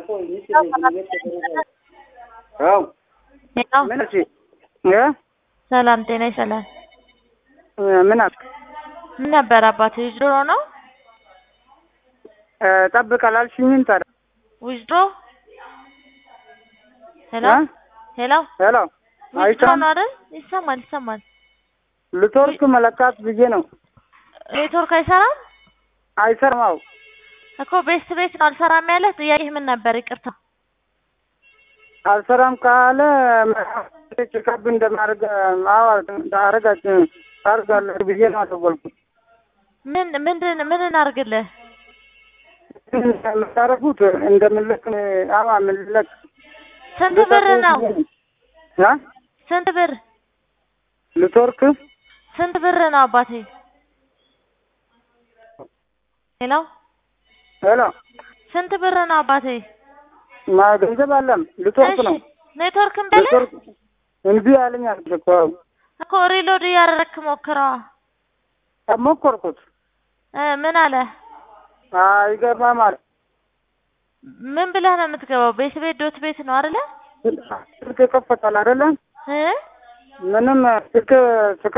አዎ ሄሎ ምን እሺ እ ሰላም ጤና ይሰላም። ምን አልክ? ምን ነበር አባቴ ዊዝድሮ ነው? እ ጠብቅ አላልሽኝም ታዲያ? ዊዝድሮ ሄሎ እ ሄሎ ሄሎ ዊዝድሮ አይሰማም? ነው አይደል? ይሰማል ይሰማል። ልትወርቅ መለካት ብዬ ነው። ኔትወርክ አይሰራም አይሰራም። አዎ እኮ ቤስት ቤት ነው አልሰራም ያለ ጥያቄ ምን ነበር? ይቅርታ አልሰራም ካለ ቼክአፕ እንደማድረግ አዎ አረጋች አርጋለሁ ብዬ ነው አደወልኩት። ምን ምንድን ምን እናርግልህ? የምታረጉት እንደምልክ አዋ ምልክ ስንት ብር ነው? እ ስንት ብር ልትወርክ ስንት ብር ነው አባቴ? ሄሎ ሄሎ ስንት ብር ነው አባቴ? ማ ገንዘብ አለም ልትወርክ ነው። ኔትወርክ እምበለ ልትወርክ እምቢ አለኝ አልኩት እኮ እኮ ሪሎድ እያደረግክ ሞክረዋ። ሞከርኩት። እ ምን አለ? አይገባም አለ። ምን ብለህ ነው የምትገባው? ቤት ቤት ዶት ቤት ነው አይደለ? ስልክ ይከፈታል አይደለ? እ ምንም ስልክ